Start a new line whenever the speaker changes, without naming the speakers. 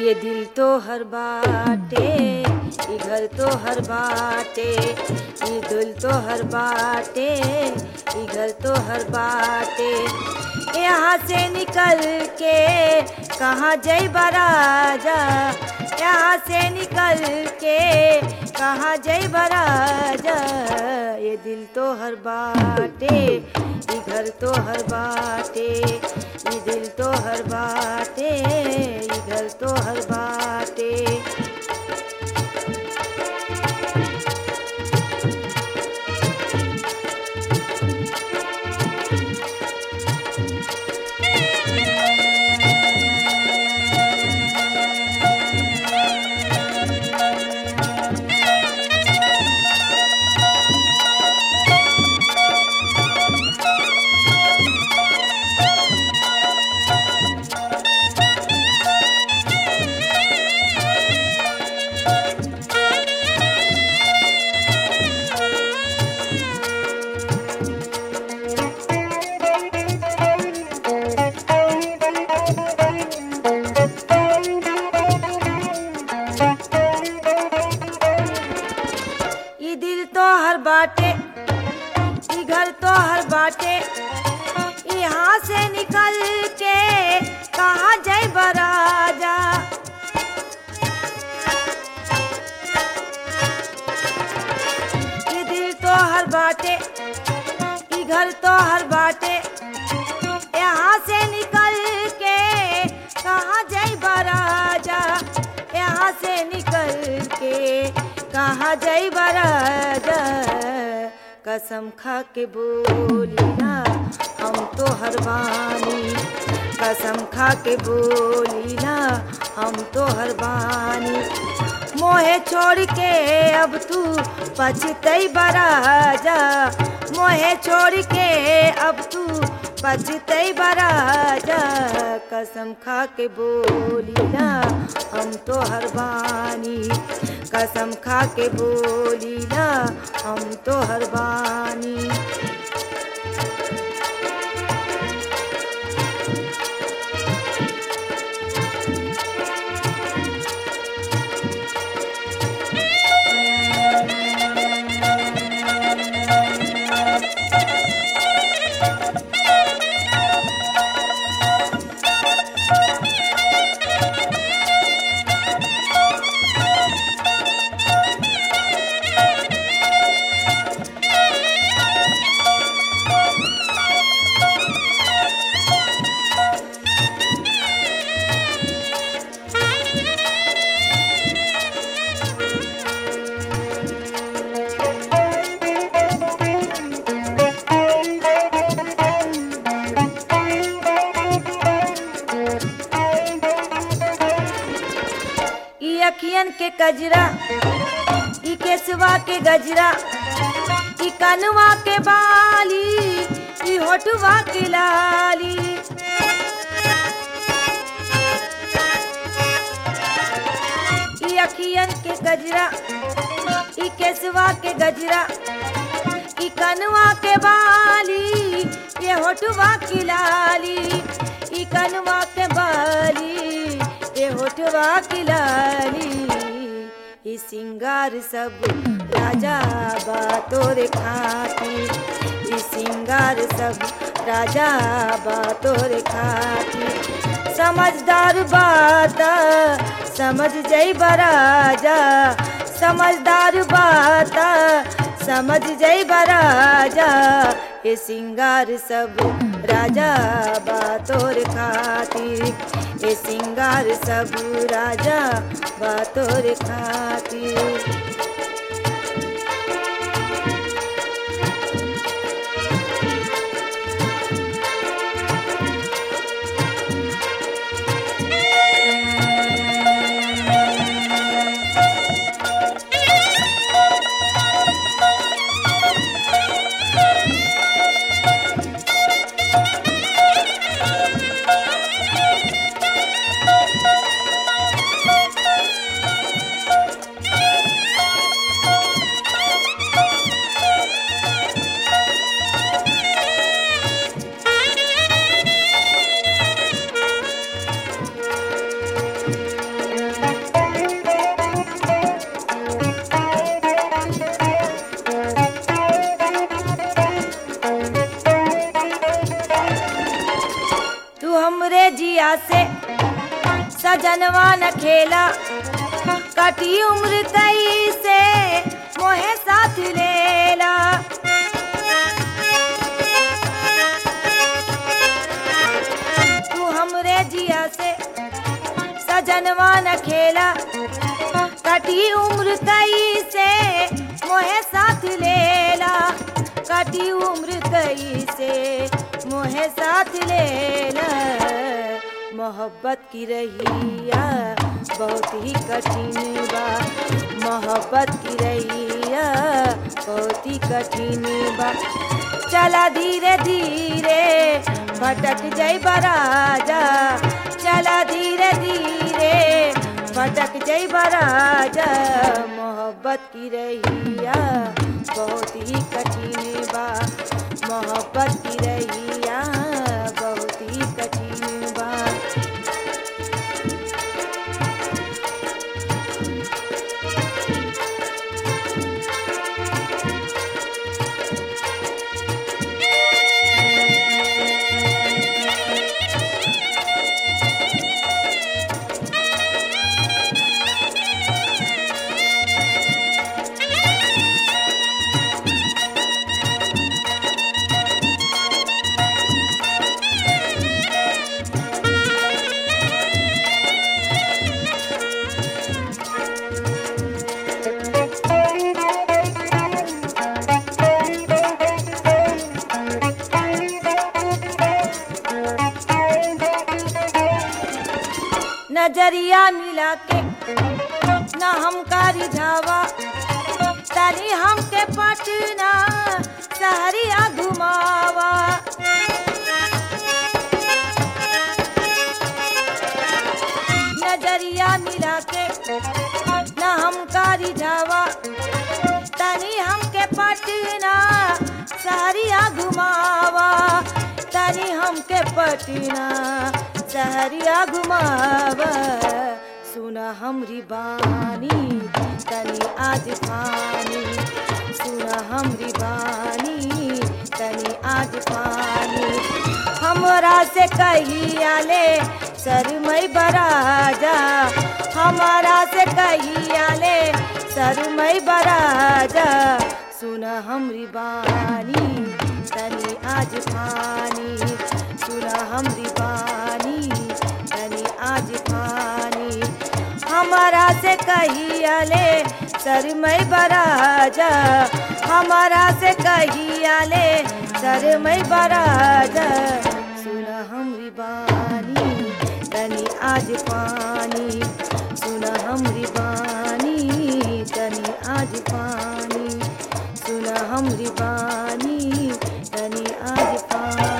ये दिल तो हर बाटे ये घर तो हर बाटे ये दिल तो हर बाटे ये घर तो हर बाटे यहाँ से निकल के कहाँ जय बराजा यहाँ से निकल के कहाँ जय बराजा ये दिल तो हर बाटे ये घर तो हर बाटे ये दिल तो हर बाटे ये घर तो हर बाटे ये दिल तो हर बाटे ये घर तो हर बाटे यहाँ से निकल के कहा जय बराजा ये दिल तो हर बाटे ये घर तो हर बाटे यहाँ से निकल के कहा जय बराजा यहाँ से निकल के कहा जय बराजा कसम खा के बोली ना हम तो हर बानी कसम खा के बोली ना हम तो हर बानी मोहे छोड़ के अब तू पछतई बराजा मोहे छोड़ के अब तू पछतई बराजा कसम खा के बोली ना हम तो हर बानी कसम खा के बोली ना हम तो हर बानी ई अखियन के कजरा ई केसवा के गजरा ई कनवा के बाली ई होठवा के लाली ई अखियन के गजरा ई केसवा के गजरा ई कनवा के बाली ये होठवा की लाली ई कनवा के बाली ये होठवा की लाली ई सिंगार सब राजा बातोर खाती ई सिंगार सब राजा बातोर खाती समझदार बात समझ जई बराजा समझदार बात समझ जई बराजा ये सिंगार सब राजा बातोर खातिर ये सिंगार सब राजा बातोर खातिर हमरे जिया से सजनवा न खेला कटी उम्र कई से मोहे साथ लेला तू हमरे जिया से सजनवा न खेला कटी उम्र कई से मोहे साथ लेला कटी उम्र कई से मोहे साथ लेला मोहब्बत की रहिया बहुत ही कठिन बा मोहब्बत की रहिया बहुत ही कठिन बा चला धीरे धीरे भटक जाई राजा चला धीरे धीरे भटक जाई राजा मोहब्बत की रहिया बहुत ही कठिन बा मोहब्बत की रहिया बहुत ही कठिन बा नजरिया मिला के न हमका रिझावा तनी हमके पटना सहरिया घुमावा नजरिया मिला के न हमका रिझावा तनी हमके पटना सहरिया घुमावा तनी हमके पटना सहरिया घुमावा सुना हमरी बानी तनी आज पानी सुना हमरी बानी तनी आज पानी हमरा से कहिया ले सरमई बराजा हमारा से कहिया ले सरमई बराजा सुना हमरी बानी तनी आज पानी सुना हमरी बानी तनी आज पानी हमारा से कहिया ले सरमई बराजा हमारा से कहिया ले सरमई बराजा सुना हमरी बानी तनी आज पानी सुना हमरी बानी तनी आज पानी सुना हमरी बानी तनी आज पानी